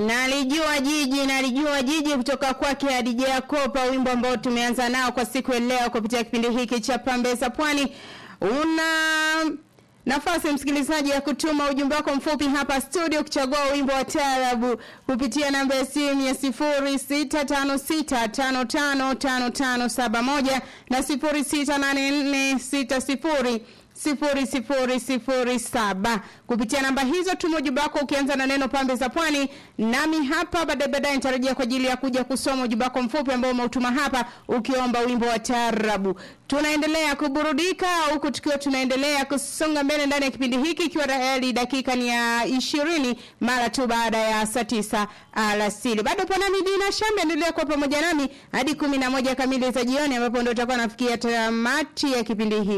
Nalijua jiji, nalijua jiji kutoka kwake Hadija Kopa, wimbo ambao tumeanza nao kwa siku ya leo kupitia kipindi hiki cha Pambe za Pwani. Una nafasi msikilizaji ya kutuma ujumbe wako mfupi hapa studio kuchagua wimbo wa taarabu kupitia namba ya simu ya 0656555571 na 068460 sifuri sifuri sifuri saba kupitia namba hizo tuma ujumbe wako ukianza na neno pambe za pwani nami hapa baadaye baadaye nitarejea kwa ajili ya kuja kusoma ujumbe wako mfupi ambao umeutuma hapa ukiomba wimbo wa taarabu tunaendelea kuburudika huku tukiwa tunaendelea kusonga mbele ndani ya kipindi hiki ikiwa tayari dakika ni ya ishirini mara tu baada ya saa tisa alasiri bado panami dina shambi endelea kuwa pamoja nami hadi kumi na moja kamili za jioni ambapo ndo utakuwa nafikia tamati ya kipindi hiki